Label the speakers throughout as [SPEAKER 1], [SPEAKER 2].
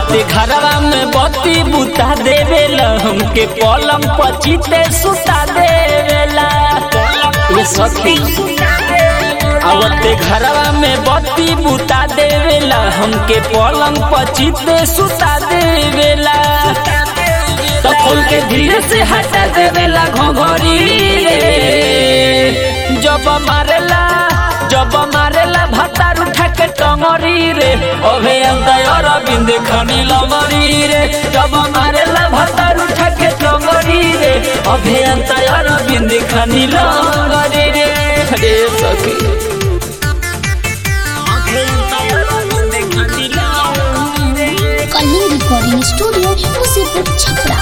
[SPEAKER 1] आवते घरवा में बत्ती बुता देवेला हमके पलंग पचीते सुता देवेला ये सखी आवते घरवा में बत्ती बुता देवेला हमके पलंग पचीते सुता देवेला तो खोल के धीरे से हटा देवेला घोघरी रे जब मारेला जब मारेला भतार उठा के टंगरी रे अभे अंतर बिंद खनी लमरी रे जब मारेला भतार उठा के टंगरी रे अभे अंतर बिंद खनी लमरी रे रे सखी अभे अंतर बिंद खनी लमरी रे
[SPEAKER 2] कलिंग रिकॉर्डिंग स्टूडियो मुसीपुर छपरा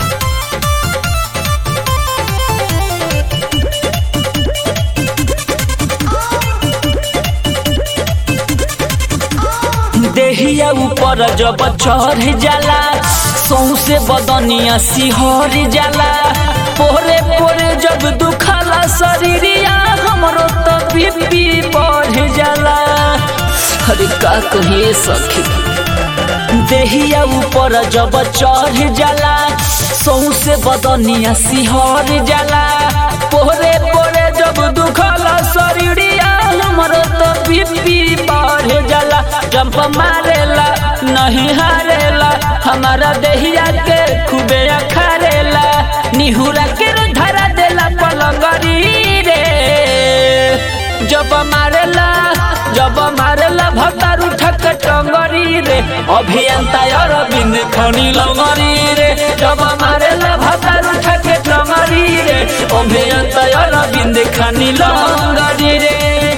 [SPEAKER 1] देहिया ऊपर जब चढ़ जाला सौसे बदनिया सिहर जाला पोरे पोरे जब दुखला शरीरिया हमरो तो बीपी बढ़ जाला अरे का कहिए सखी देहिया ऊपर जब चढ़ जाला सौसे बदनिया सिहर जाला पोरे पोरे जब दुखला शरीरिया हमरो तो बीपी बढ़ जाला जंप मारेला नहीं हारेला हमारा देहिया के खूबे अखारेला निहुरा के धरा देला पलंगरी रे जब मारेला जब मारेला भतार उठक टंगरी रे अभियंता अरविंद खनी लंगरी रे जब मारेला भतार उठक टंगरी रे अभियंता अरविंद खनी लंगरी रे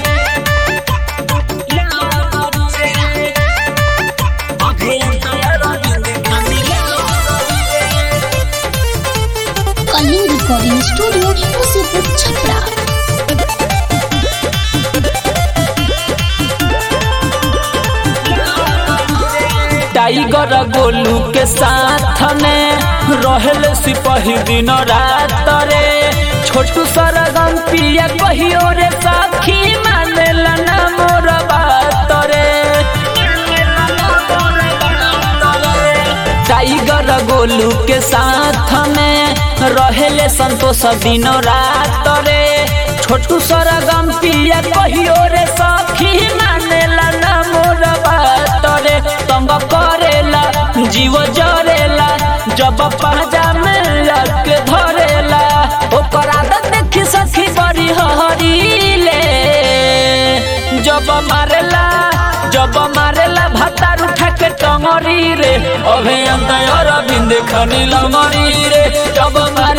[SPEAKER 2] Kaling recording studio Musipur Chhapra
[SPEAKER 1] tiger Golu के साथ में रहल सिपाही दिन रात रे छोटू सरगम पिया कहियो रे साखी मानेला ना मोर बात रे टाइगर गोलू के साथ में रहले संतोष दिन रात रे छोटू सरगम पिया कहियो रे सखी मानेला ना मोर बात रे तंग करेला जीव जरेला जब पहजा में लग धरेला ओकर आदत देखी सखी बड़ी हरीले जब मारेला जब मारेला भतार उठा के टंगरी रे अभियंता अरविंद खनी लंगरी रे जब मारे